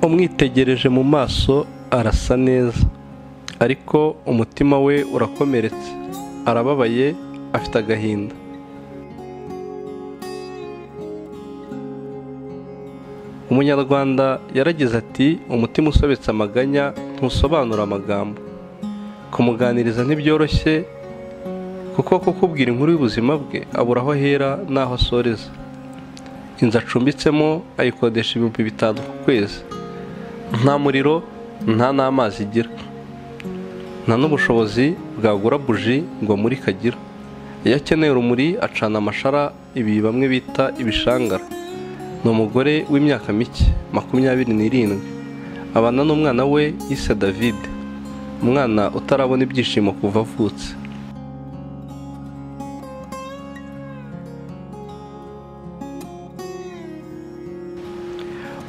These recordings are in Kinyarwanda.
umwitegereje mu maso arasa neza ariko umutima we urakomeretse arababaye afite agahinda umunyarwanda yaragize ati umutima usobetse amaganya ntusobanura amagambo kumuganiriza ntibyoroshye kuko kukubwira inkuru y'ubuzima bwe abura aho ahera n'aho asoreza inzu acumbitsemo ayikodesha ibihumbi bitanu ku kwezi nta muriro nta n'amazi igira nta n'ubushobozi bwagura buji ngo amurike agira iyo akeneye urumuri acana amashara ibi bamwe bita ibishangara ni umugore w'imyaka mike makumyabiri n'irindwi abana n'umwana we yise david umwana utarabona ibyishimo kuva avutse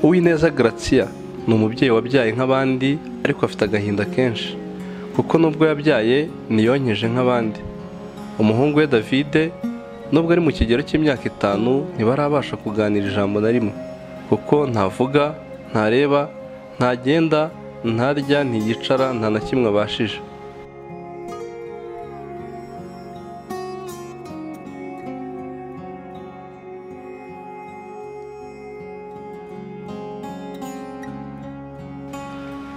uwineza garatsiya ni umubyeyi wabyaye nk'abandi ariko afite agahinda kenshi kuko nubwo yabyaye ntiyonkeje nk'abandi umuhungu we davide nubwo ari mu kigero cy'imyaka itanu ntibarabasha kuganira ijambo na rimwe kuko ntavuga ntareba ntagenda ntarya ntiyicara nta na kimwe abashije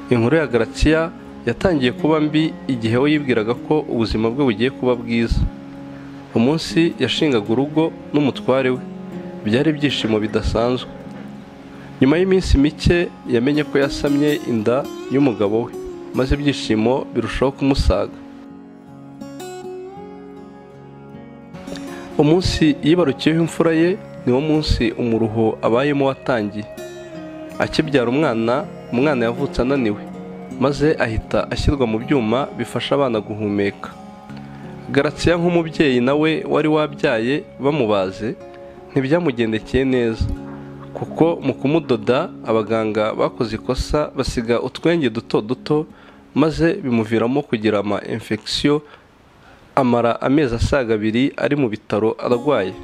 inkuru ya garatsiya yatangiye kuba mbi igihe we yibwiraga ko ubuzima bwe bugiye kuba bwiza umunsi yashingaga urugo n'umutware we byari ibyishimo bidasanzwe nyuma y'iminsi mike yamenye ko yasamye inda y'umugabo we maze ibyishimo birushaho kumusaga umunsi yibarukiyeho imfura ye niwo munsi umuruho abayemo watangiye akibyara umwana umwana yavutse ananiwe maze ahita ashyirwa mu byuma bifasha abana guhumeka garatsiya nk'umubyeyi nawe wari wabyaye bamubaze ntibyamugendekeye neza kuko mu kumudoda abaganga bakoze ikosa basiga utwenge duto duto maze bimuviramo kugira ama infection amara amezi asaga abiri ari mu bitaro arwaye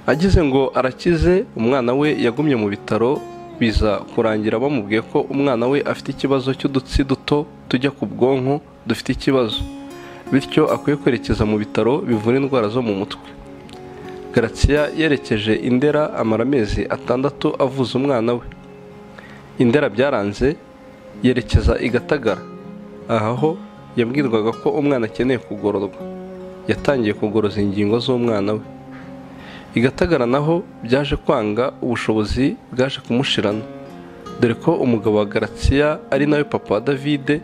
agize ngo arakize umwana we yagumye mu bitaro biza kurangira bamubwiye ko umwana we afite ikibazo cy'udutsi duto tujya ku bwonko dufite ikibazo bityo akwiye kwerekeza mu bitaro bivura indwara zo mu mutwe garatsiya yerekeje indera amara amezi atandatu avuza umwana we indera byaranze yerekeza i gatagara aha ho yabwirwaga ko umwana akeneye kugororwa yatangiye kugoroza ingingo z'umwana we igatagara naho byaje kwanga ubushobozi bwaje kumushirana dore ko umugabo wa garatsiya ari nawe papa wa davide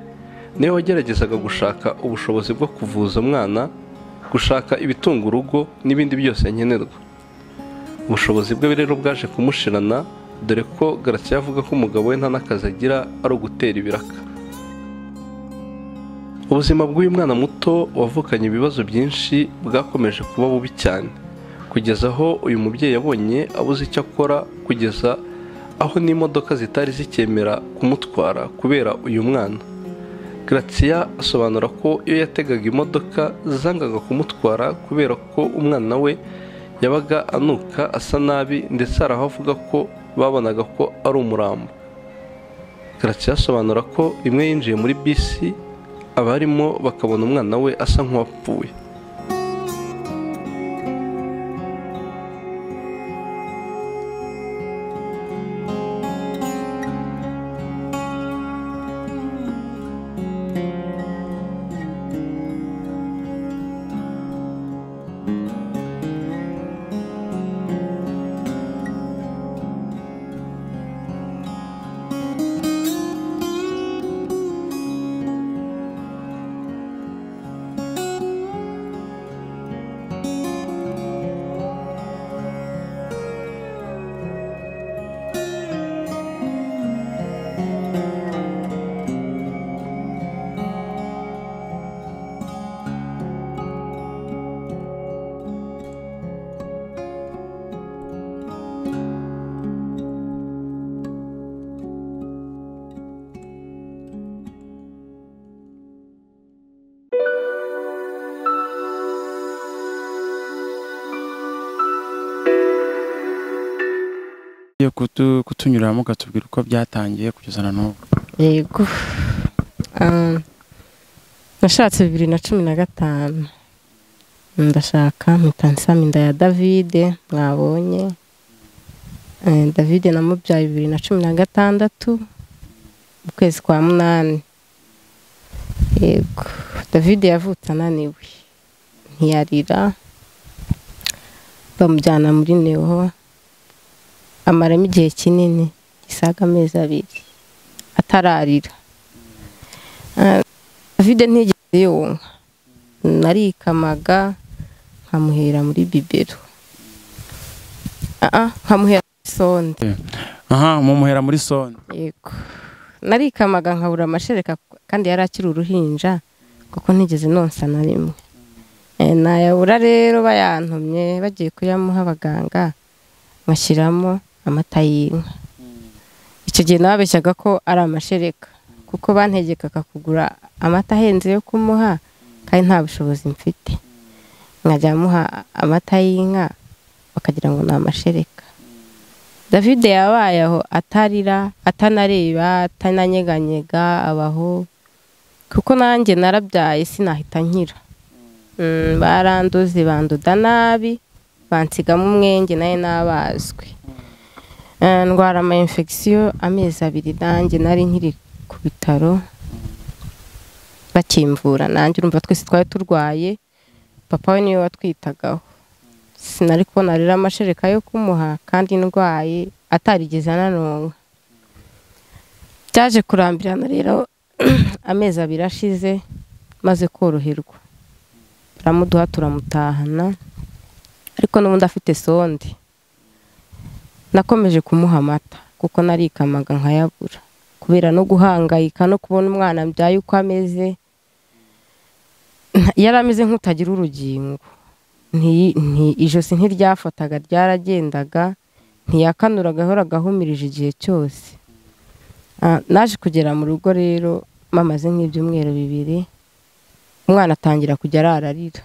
niwe wageragezaga gushaka ubushobozi bwo kuvuza umwana gushaka ibitunga urugo n'ibindi byose nkenerwa ubushobozi bwe rero bwaje kumushirana dore ko garatsiya avuga ko umugabo we nta n'akazi agira ari ugutera ibiraka ubuzima bw'uyu mwana muto wavukanye ibibazo byinshi bwakomeje kuba bubi cyane kugeza aho uyu mubyeyi yabonye abuze icyo akora kugeza aho n'imodoka zitari zikemera kumutwara kubera uyu mwana garatsiya asobanura ko iyo yategaga imodoka zangaga kumutwara kubera ko umwana we yabaga anuka asa nabi ndetse hari aho avuga ko babonaga ko ari umurambo garatsiya asobanura ko rimwe yinjiye muri bisi abarimo bakabona umwana we asa nk'uwapfuye yo kutunyuramo ukatubwira uko byatangiye kugeza na n'ubu yego Ah, nashatse bibiri na cumi na gatanu ndashaka mpita nsama inda ya davide mwabonye Eh, davide namubyaye bibiri na cumi na gatandatu mu kwezi kwa munani yego davide yavutse ananiwe ntiyarira bamujyana muri neho amaramo igihe kinini gisaga amezi abiri atararira vide ntigeze yonka narikamaga nkamuhera muri bibero Ah, ah, nkamuhera muri sonde aha mumuhera muri sone yego narikamaga nkabura amashereka kandi yari akiri uruhinja kuko ntigeze nonsa na rimwe Eh, nayabura rero bayantumye bagiye kuyamuha abaganga ngashyiramo amata y'inka icyo gihe nababeshyaga ko ari amashereka kuko bantegekaga kugura amata ahenze yo kumuha kandi nta bushobozi mfite nkajya muha amata y'inka bakagira ngo ni amashereka davide yabaye aho atarira atanareba atananyeganyega abaho kuko nanjye narabyaye sinahita nkira Mm, baranduze bandoda nabi bansigamo umwenge nayo nabazwe Eh, ndwara ama infection amezi abiri nanjye nari nkiri ku bitaro bakimvura nanjye urumva twese twari turwaye papa we niwe watwitagaho sinari kubona rero amashereka yo kumuha kandi ndwaye atarigeze ananonka byaje kurambirana rero amezi abiri ashize maze koroherwa turamuduha turamutahana ariko n'ubundi afite sonde nakomeje kumuha amata kuko narikamaga nkayabura kubera no guhangayika no kubona umwana mbyaye uko ameze Nta- yari ameze nk'utagira urugingo Nti- nti- ijosi ntiryafataga ryaragendaga ntiyakanuraga yahoraga ahumirije igihe cyose Ah, naje kugera mu rugo rero mamaze nk'ibyumweru bibiri umwana atangira kujya arararira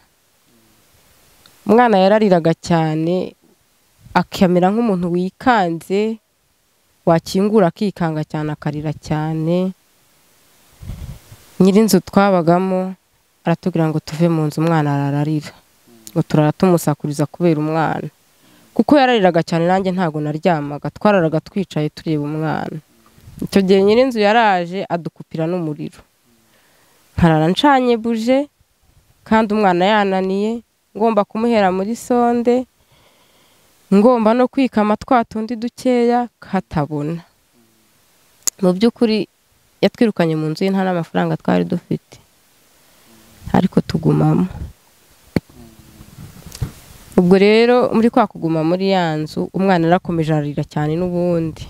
umwana yarariraga cyane akamera nk'umuntu wikanze wakingura akikanga cyane akarira cyane nyir'inzu twabagamo aratubwira ngo tuve mu nzu umwana arararira ngo turara tumusakuriza kubera umwana kuko yarariraga cyane nanjye ntabwo naryamaga twararaga twicaye tureba umwana icyo gihe nyir'inzu yaraje adukupira n'umuriro nkarara ncanye buje kandi umwana yananiye ngomba kumuhera muri sonde ngomba no kwikama twa tundi dukeya katabona mu by'ukuri yatwirukanye mu nzu ye nta n'amafaranga twari dufite ariko tugumamo ubwo rero muri kwa kuguma muri ya nzu umwana yarakomeje ararira cyane n'ubundi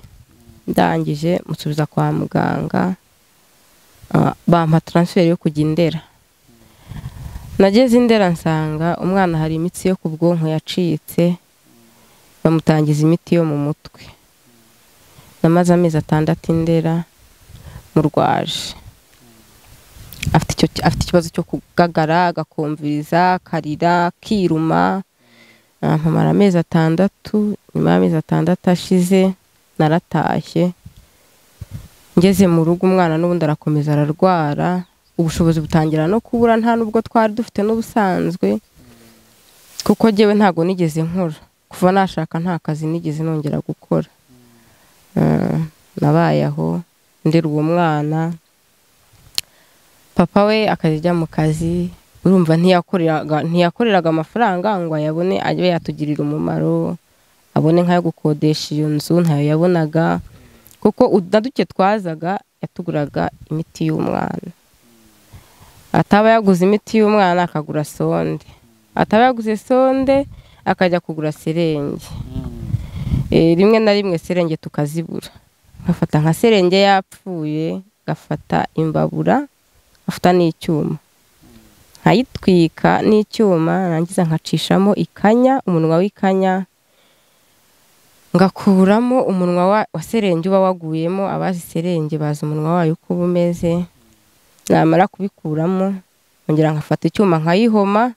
ndangije musubiza kwa muganga ah, bampa taransiferi yo kujya indera nageze indera nsanga umwana hari imitsi yo ku bwonko yacitse bamutangiza imiti yo mu mutwe namaze amezi atandatu indera murwaje afite icyo afite ikibazo cyo kugagara agakumviriza akarira akiruma Ah, mpamara amezi atandatu nyuma y'amezi atandatu ashize naratashye ngeze mu rugo umwana n'ubundi arakomeza ararwara ubushobozi butangira no kubura nta n'ubwo twari dufite n'ubusanzwe kuko njyewe ntabwo nigeze nkora kuva nashaka nta kazi nigeze nongera gukora Ah, nabaye aho ndera uwo mwana papa we akajya ajya mu kazi urumva ntiyakoreraga ntiyakoreraga amafaranga ngo ayabone ajye yatugirira umumaro abone nk'ayo gukodesha iyo nzu ntayo yabonaga kuko udu- na duke twazaga yatuguraga imiti y'umwana ataba yaguze imiti y'umwana akagura sonde ataba yaguze sonde akajya kugura serenge Eh, rimwe na rimwe serenge tukazibura ngafata nka serenge yapfuye ngafata imbabura ngafata n'icyuma nkayitwika n'icyuma nangiza nkacishamo ikanya umunwa w'ikanya ngakuramo umunwa wa- wa serenge uba waguyemo abazi serenge bazi umunwa wayo uko uba umeze namara kubikuramo nkongera nkafata icyuma nkayihoma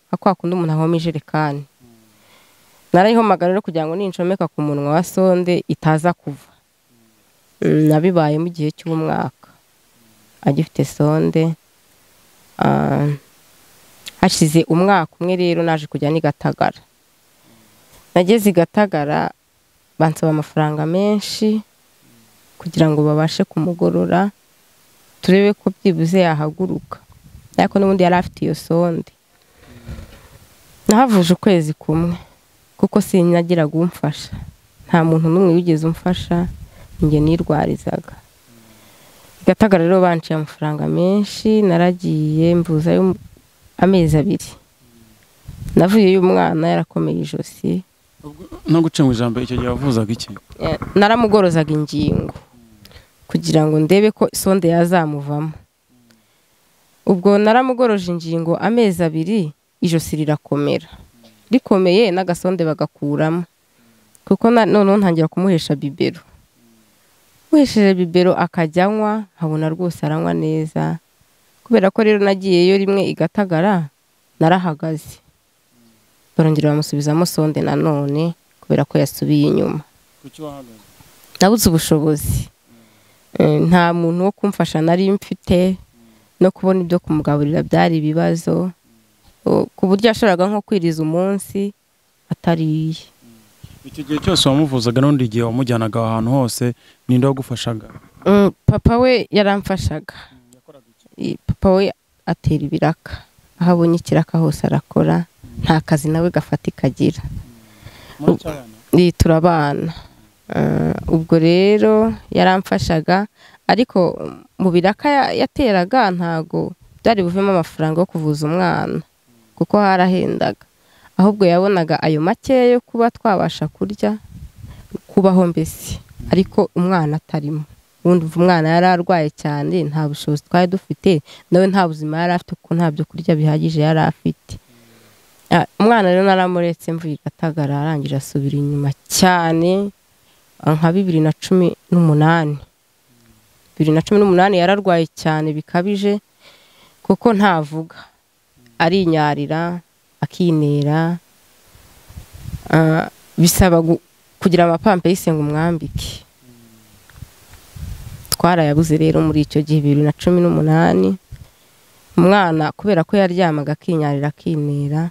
nka kwa kundi umuntu ahoma ijerekani narayihomagara rero kugira ngo ninshomeka ku munwa wa sonde itaza kuva Mm, nabibaye mu gihe cy'umwaka agifite sonde Ah, hashize umwaka umwe rero naje kujya n'i Gatagara nageze i Gatagara bansaba amafaranga menshi kugira ngo babashe kumugorora turebe ko byibuze yahaguruka ariko n'ubundi yari afite iyo sonde nahavuje ukwezi kumwe kuko sinagiraga umfasha nta muntu n'umwe wigeze umfasha njye nirwarizaga i Gatagara rero banciye amafaranga menshi naragiye mvuzayo amezi abiri navuyeyo umwana yarakomeye ijosi no guca mu ijambo icyo gihe wavuzaga iki Eh, naramugorozaga ingingo kugira ngo ndebe ko sonde yazamuvamo ubwo naramugoroje ingingo amezi abiri ijosi rirakomera rikomeye n'agasonde bagakuramo kuko na- noneho ntangira kumuhesha bibero muhesheje bibero akajya anywa nkabona rwose aranywa neza kubera ko rero nagiyeyo rimwe igatagara narahagaze barongera bamusubizamo sonde nanone kubera ko yasubiye inyuma kuki wahagaze nabuze ubushobozi Eh, nta muntu wo kumfasha nari mfite no kubona ibyo kumugaburira byari ibibazo O- ku buryo yashoboraga nko kwiriza umunsi atariye icyo gihe cyose wamuvuzaga n'undi igihe wamujyanaga aho hantu hose ninde wagufashaga Mm, papa we yaramfashaga Eh, papa we atera ibiraka aho abonye ikiraka hose arakora nta kazi nawe gafatika agira Ni turabana Eh, ubwo rero yaramfashaga ariko mu biraka ya- yateraga ntago byari buvemo amafaranga yo kuvuza umwana kuko harahendaga ahubwo yabonaga ayo makeya yo kuba twabasha kurya kubaho mbese ariko umwana atarimo ubundi umva umwana yari arwaye cyane nta bushobozi twari dufite nawe nta buzima yari afite kuko nta byo kurya bihagije yari afite Ah, umwana rero naramuretse mvuye i gatagara arangije asubira inyuma cyane ah, nka bibiri na cumi n'umunani bibiri na cumi n'umunani yararwaye cyane bikabije kuko ntavuga arinyarira akinera Ah, bisaba gu- kugira amapampeyise ngo umwambike twarayabuze rero muri icyo gihe bibiri na cumi n'umunani umwana kubera ko yaryamaga akinyarira akinera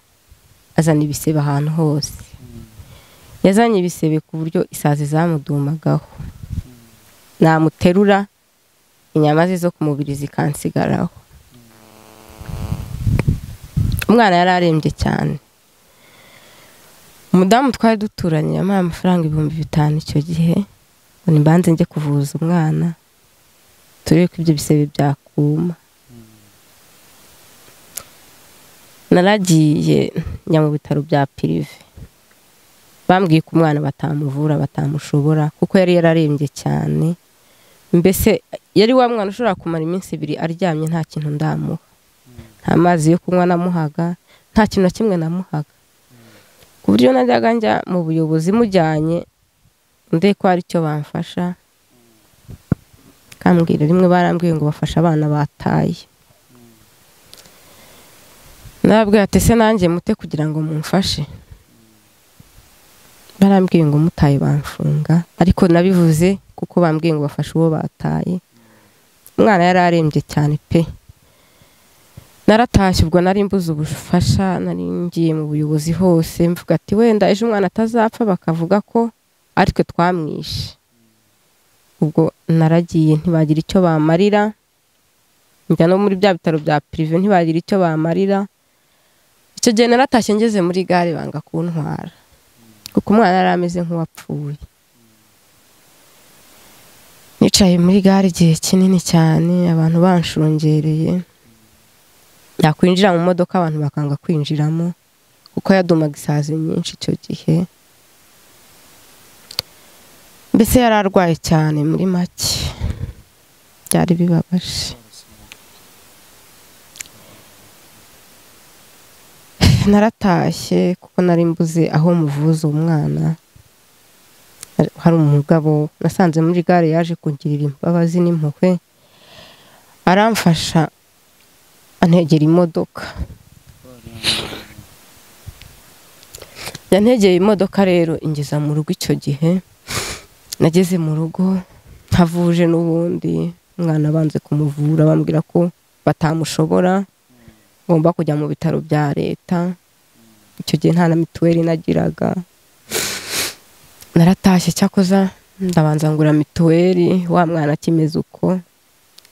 azana ibisebe ahantu hose yazanye ibisebe ku buryo isazi zamudumagaho namuterura inyama ze zo ku mubiri zikansigaraho umwana yari arembye cyane umudamu twari duturanye yamuhaye amafaranga ibihumbi bitanu icyo gihe ngo ni mbanze njye kuvuza umwana turebe ko ibyo bisebe byakuma naragiye njya mu bitaro bya pirive bambwiye ko umwana batamuvura batamushobora kuko yari yararembye cyane mbese yari wa mwana ushobora kumara iminsi ibiri aryamye nta kintu ndamuha nta mazi yo kunywa namuhaga nta kintu na kimwe namuhaga ku buryo najyaga njya mu buyobozi mujyanye nde ko hari icyo bamfasha kambwira rimwe barambwiye ngo bafashe abana bataye nababwira ati ese nanjye mute kugira ngo mumfashe barambwiye ngo mutaye bamfunga ariko nabivuze kuko bambwiye ngo bafashe uwo bataye umwana yari arembye cyane pe naratashye ubwo nari mbuze ubufasha nari ngiye mu buyobozi hose mvuga ati wenda ejo umwana atazapfa bakavuga ko aritwe twamwishe ubwo naragiye ntibagira icyo bamarira njya no muri bya bitaro bya pirive ntibagira icyo bamarira icyo gihe naratashye ngeze muri gare banga kuntwara kuko umwana yari ameze nk'uwapfuye nicaye muri gare igihe kinini cyane abantu banshungereye yakwinjira mu modoka abantu bakanga kwinjiramo kuko yadumaga isazi nyinshi icyo gihe mbese yari arwaye cyane muri make byari bibabaje naratashye kuko nari mbuze aho muvuza umwana hari umugabo nasanze muri gare yaje kungirira imbabazi n'impuhwe aramfasha antegera imodoka yantegeye imodoka rero ingeza mu rugo icyo gihe nageze mu rugo ntavuje n'ubundi umwana abanze kumuvura bambwira ko batamushobora ngomba kujya mu bitaro bya leta icyo gihe nta na mituweli nagiraga naratashye cyakoza ndabanza ngura mituweli wa mwana akimeze uko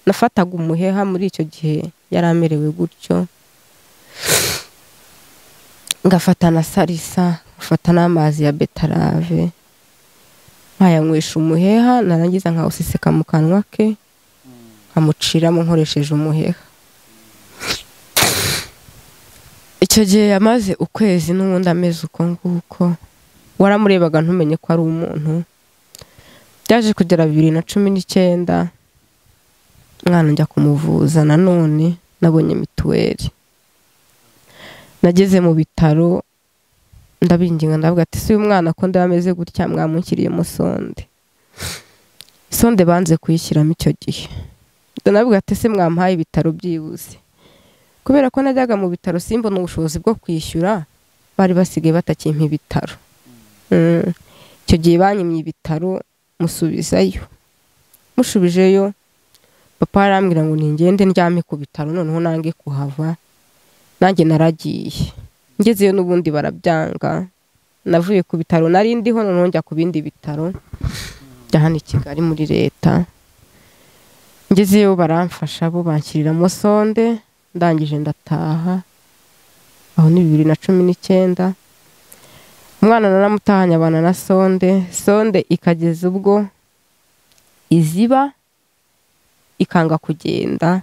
nafataga umuheha muri icyo gihe yari amerewe gutyo ngafata na salisa ngafata n'amazi ya betarave nkayanywesha umuheha narangiza nkawuseseka mu kanwa ke nkamuciramo nkoresheje umuheha icyo gihe yamaze ukwezi n'ubundi ameze uko nguko waramurebaga ntumenye ko ari umuntu byaje kugera bibiri na cumi n'icyenda umwana njya kumuvuza nanone nabonye mituweli nageze mu bitaro ndabinginga ndavuga ati si uyu mwana ko ndaba ameze gutya mwamushyiriyemo sonde sonde banze kuyishyiramo icyo gihe ndavuga ati se mwamuhaye ibitaro byihuse kubera ko najyaga mu bitaro simbona ubushobozi bwo kwishyura bari basigaye batakimpa ibitaro icyo gihe banyimye ibitaro musubizayo musubijeyo papa arambwira ngo ningende ndyame ku bitaro noneho nange kuhava nanjye naragiye ngezeyo n'ubundi barabyanga navuye ku bitaro nari ndiho noneho njya ku bindi bitaro bya hano i kigali muri leta ngezeyo baramfasha bo banshyiriramo sonde ndangije ndataha aho ni bibiri na cumi n'icyenda umwana naramutahanye abana na sonde sonde ikageza ubwo iziba ikanga kugenda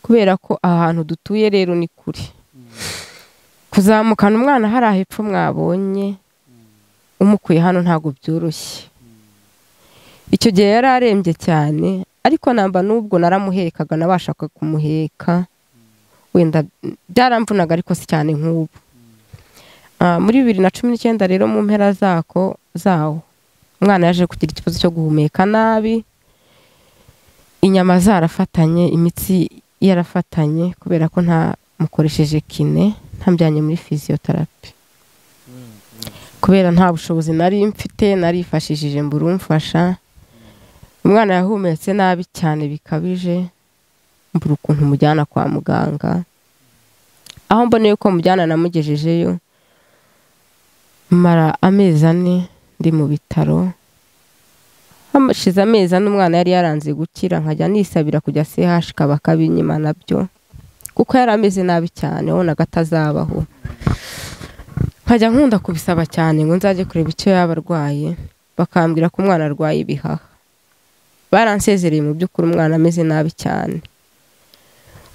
kubera ko aha hantu dutuye rero ni kure kuzamukana umwana hariya hepfo mwabonye umukuye hano ntabwo byoroshye icyo gihe yari arembye cyane ariko namba n'ubwo naramuhekaga nabashaga kumuheka wenda byaramvunaga ariko si cyane nk'ubu muri bibiri na cumi n'icyenda rero mu mpera zako zawo umwana yaje kugira ikibazo cyo guhumeka nabi inyama zarafatanye imitsi yarafatanye kubera ko nta mukoresheje kine ntambyanye muri fiziyoterapi kubera nta bushobozi nari mfite narifashishije mbura umfasha umwana yahumetse nabi cyane bikabije mbura ukuntu mujyana kwa muganga aho mboneye ko mujyana namugejejeyo mara amezi ane ndi mu bitaro hamashize amezi ane umwana yari yaranze gukira nkajya nisabira kujya sehashika bakabinyima nabyo kuko yari ameze nabi cyane wabonaga atazabaho nkajya nkunda kubisaba cyane ngo nzajye kureba icyo yaba arwaye bakambwira ko umwana arwaye ibihaha baransezereye mu by'ukuri umwana ameze nabi cyane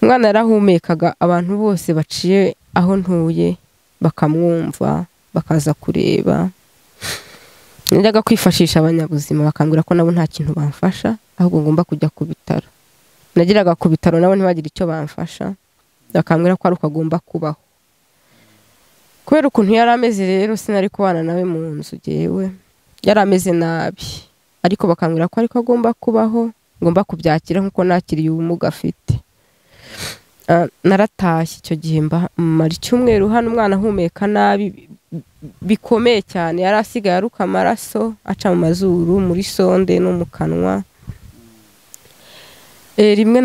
umwana yarahumekaga abantu bose baciye aho ntuye bakamwumva bakaza kureba najyaga kwifashisha abanyabuzima bakambwira ko nabo nta kintu bamfasha ahubwo ngomba kujya ku bitaro nageraga ku bitaro nabo ntibagire icyo bamfasha bakambwira ko ari uko agomba kubaho kubera ukuntu yari ameze rero sinari kubana nawe mu nzu ngewe yari ameze nabi ariko bakambwira ko ariko agomba kubaho ngomba kubyakira nk'uko nakiriye ubumuga afite naratashye icyo gihe mara icyumweru hano umwana ahumeka nabi bikomeye cyane yari asigaye aruka amaraso aca mu mazuru muri sonde no mu kanwa rimwe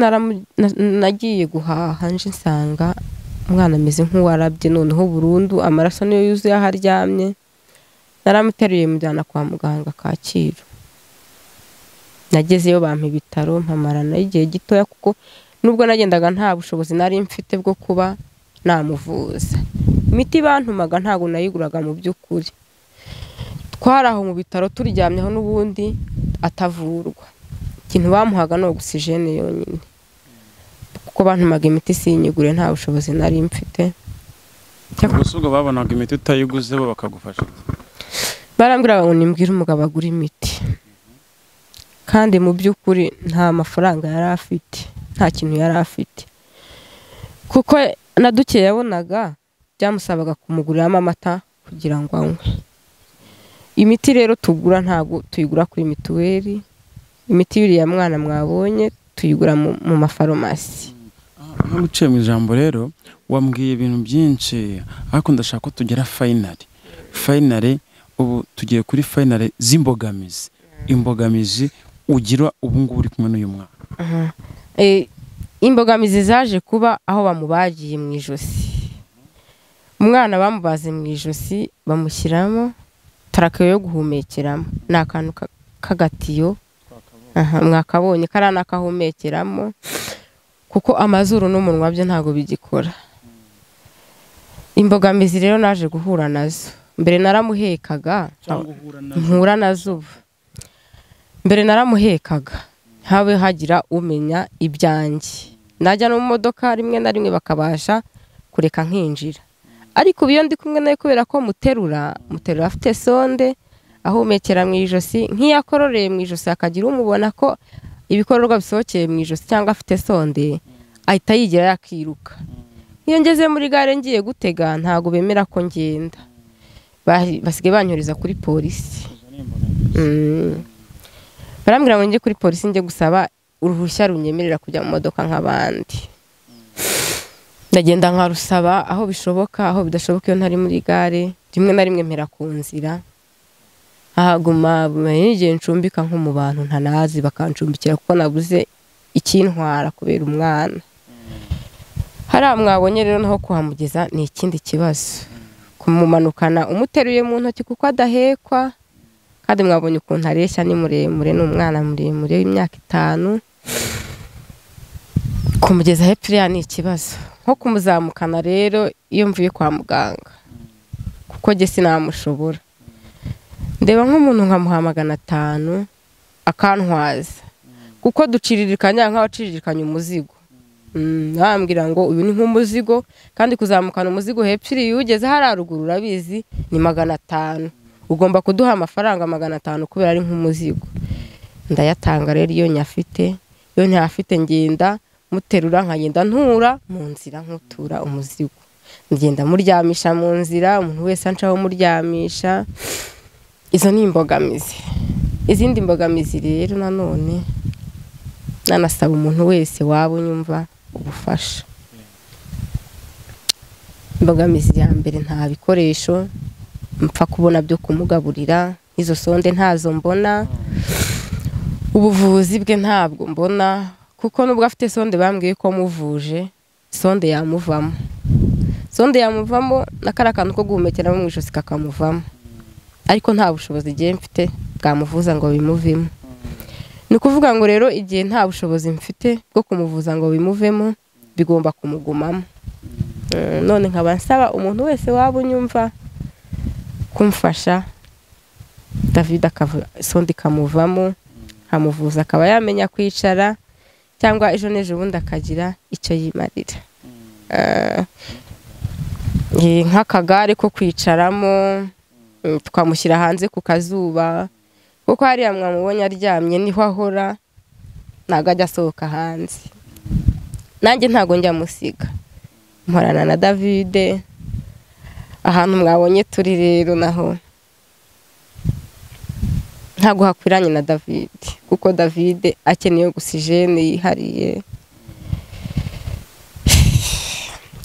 nagiye guhaha nje nsanga umwana ameze nk'uwarabye noneho burundu amaraso niyo yuzuye aho aryamye naramuteruye mujyana kwa muganga kacyiru nagezeyo bampa ibitaro mpamarana igihe gitoya kuko nubwo nagendaga nta bushobozi nari mfite bwo kuba namuvuza imiti bantumaga ntabwo nayiguraga mu by'ukuri twari aho mu bitaro turyamyeho n'ubundi atavurwa ikintu bamuhaga ni ogisijene yonyine kuko bantumaga imiti sinyigure nta bushobozi nari mfite gusa ubwo babonaga imiti utayiguze bo bakagufasha barambwira ngo nimbwire umugabo agura imiti kandi mu by'ukuri nta mafaranga yari afite nta kintu yari afite kuko na duke yabonaga byamusabaga kumuguriramo amata kugira ngo anywe imiti rero tugura ntabwo tuyigura kuri mituweli imiti y'uriya mwana mwabonye tuyigura mu mafarumasi nkaguciye mu ijambo rero wambwiye ibintu byinshi ariko ndashaka ko tugera fayinari fayinari ubu tugiye kuri fayinari z'imbogamizi imbogamizi ugira ubu ngubu uri kumwe n'uyu mwana Eh, imbogamizi zaje kuba aho bamubagiye mu ijosi umwana bamubaze mu ijosi bamushyiramo tarakeyo yo guhumekeramo ni akantu ka- k'agatiyo Aha, mwakabonye kariya ni akahumekeramo kuko amazuru n'umunwa byo ntabwo bigikora imbogamizi rero naje guhura nazo mbere naramuhekaga uhura mpura na zuba mbere naramuhekaga habe hagira umenya ibyanjye najya no mu modoka rimwe na rimwe bakabasha kureka nkinjira ariko ubu iyo ndi kumwe nawe kubera ko muterura muterura afite sonde ahumekera mu ijosi nk'iyo akororeye mu ijosi akagira umubona ko ibikororwa bisohokeye mu ijosi cyangwa afite sonde ahita yigira yakiruka iyo ngeze muri gare ngiye gutega ntabwo bemera ko ngenda Ba- basigaye banyuriza kuri polisi Mm. barambwira ngo njye kuri polisi njye gusaba uruhushya runyemerera kujya mu modoka nk'abandi ndagenda nkarusaba aho bishoboka aho bidashoboka iyo ntari muri gare rimwe na rimwe mpera ku nzira ahaguma bumenya n'igihe ncumbika nko mu bantu ntanazi bakancumbikira kuko nabuze ikintwara kubera umwana hariya mwabonye rero naho kuhamugeza ni ikindi kibazo kumumanukana umuteruye mu ntoki kuko adahekwa kandi mwabonye ukuntu areshya ni muremure ni umwana muremure w'imyaka itanu kumugeza hepfo iriya ni ikibazo nko kumuzamukana rero iyo mvuye kwa muganga kuko njye sinamushobora ndeba nk'umuntu nkamuha magana atanu akantwaza kuko duciririkanya nk'abaciririkanya umuzigo Mm, bambwira ngo uyu ni nk'umuzigo kandi kuzamukana umuzigo hepfo iriya ugeze hariya ruguru urabizi ni magana atanu ugomba kuduha amafaranga magana atanu kubera ari nk'umuzigo ndayatanga rero iyo nyafite iyo ntafite ngenda muterura nkagenda ntura mu nzira nkutura umuzigo ngenda muryamisha mu nzira umuntu wese anca aho muryamisha izo ni imbogamizi izindi mbogamizi rero nanone nanasaba umuntu wese waba unyumva ubufasha imbogamizi ya mbere nta bikoresho mpfa kubona byo kumugaburira izo sonde ntazo mbona ubuvuzi bwe ntabwo mbona kuko nubwo afite sonde bambwiye ko muvuje sonde yamuvamo sonde yamuvamo na kariya kantu ko guhumekeramo mu ijosi kakamuvamo ariko nta bushobozi igihe mfite bwamuvuza ngo bimuvemo ni ukuvuga ngo rero igihe nta bushobozi mfite bwo kumuvuza ngo bimuvemo bigomba kumugumamo Eh, none nkaba nsaba umuntu wese waba unyumva kumfasha david akava sonda ikamuvamo nkamuvuza akaba yamenya kwicara cyangwa ejo n'ejo bundi akagira icyo yimarira Eh, eh, nk'akagare ko kwicaramo mm, tukamushyira hanze ku kazuba kuko hariya mwamubonye aryamye niho ahora ntabwo ajya asohoka hanze nanjye ntabwo njya musiga mporana na davide ahantu mwabonye turi rero naho ntabwo hakwiranye na david kuko david akeneye ogisijene yihariye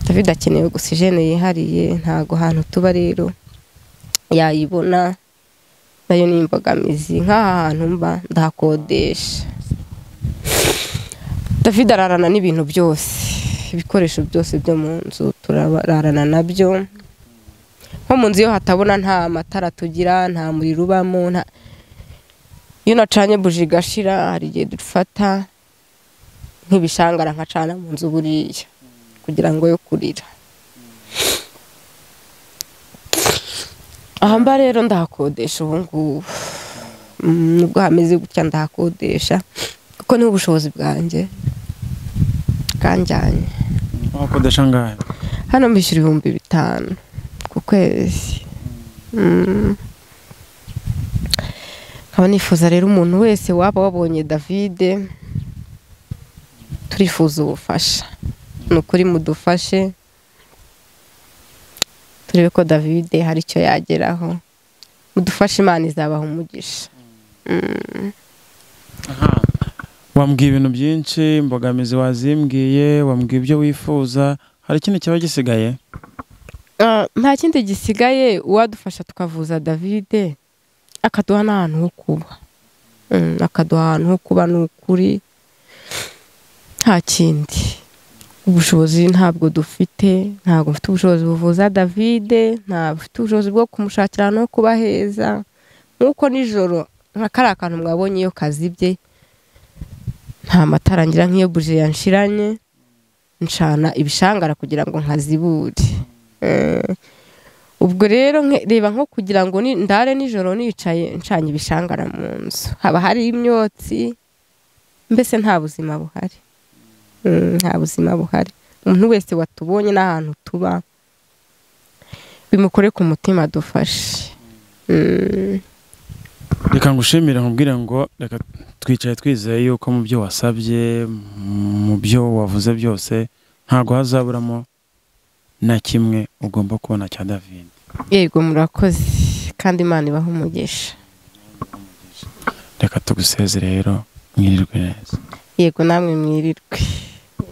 david akeneye ogisijene yihariye ntabwo ahantu tuba rero yayibona nayo ni imbogamizi nk'aha hantu mba ndahakodesha david ararana n'ibintu byose ibikoresho byose byo mu nzu turarana nabyo nko mu nzu iyo hatabona nta matara tugira nta muriro ubamo nta- iyo nacanye buji igashira hari igihe dufata nk'ibishangara nkacana mu nzu buriya kugira ngo yo kurira aha mba rero ndahakodesha ubu ngubu Mm, nubwo hameze gutya ndahakodesha kuko niho ubushobozi bwanjye bwanjyanye wakodesha angahe hano mbishyura ibihumbi bitanu ku kwezi Mm. nkaba nifuza rero umuntu wese waba wabonye davide turifuza ubufasha ni ukuri mudufashe turebe ko davide hari icyo yageraho mudufashe imana izabaha umugisha Mm. wambwiye ibintu byinshi imbogamizi wazimbwiye wambwiye ibyo wifuza hari ikindi kiba gisigaye Ah, nta kindi gisigaye uwadufasha tukavuza davide akaduha n'ahantu ho kuba Mm, akaduha ahantu ho kuba ni ukuri nta kindi ubushobozi ntabwo dufite ntabwo mfite ubushobozi buvuza davide ntabwo mfite ubushobozi bwo kumushakira ahantu ho kuba heza nk'uko nijoro nka kariya kantu mwabonye iyo kazibye nta matara ngira nk'iyo buje yanshiranye ncana ibishangara kugira ngo nkazibure Eh, ubwo rero nke- reba nko kugira ngo ni- ndare nijoro nicaye ncanye ibishangara mu nzu haba hari imyotsi mbese nta buzima buhari Mm, nta buzima buhari umuntu wese watubonye n'ahantu tuba bimukore ku mutima dufashe Mm, reka ngushimire nkubwire ngo reka twicaye twizeye yuko mu byo wasabye mu byo wavuze byose ntabwo hazaburamo na kimwe ugomba kubona cya davide yego murakoze kandi imana ibaha umugisha reka tuguseze rero mwirirwe neza yego namwe mwirirwe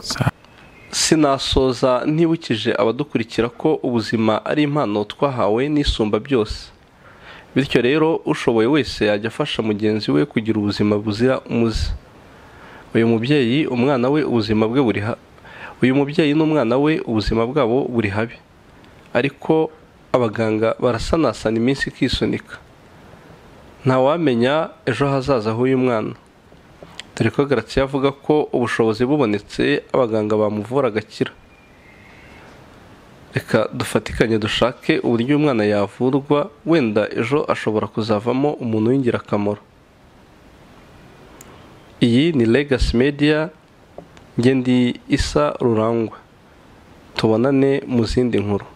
Sa- sinasoza ntibukije abadukurikira ko ubuzima ari impano twahawe n'isumba byose bityo rero ushoboye wese yajya afasha mugenzi we kugira ubuzima buzira umuze uyu mubyeyi umwana we ubuzima bwe buri ha uyu mubyeyi n'umwana we ubuzima bwabo buri habi ariko abaganga barasanasana iminsi ikisunika ntawamenya ejo hazaza h'uyu mwana dore ko Gratien avuga ko ubushobozi bubonetse abaganga bamuvura agakira reka dufatikanye dushake uburyo uyu mwana yavurwa wenda ejo ashobora kuzavamo umuntu w'ingirakamaro iyi ni Legacy Media ngende isa rurangwa tubonane mu zindi nkuru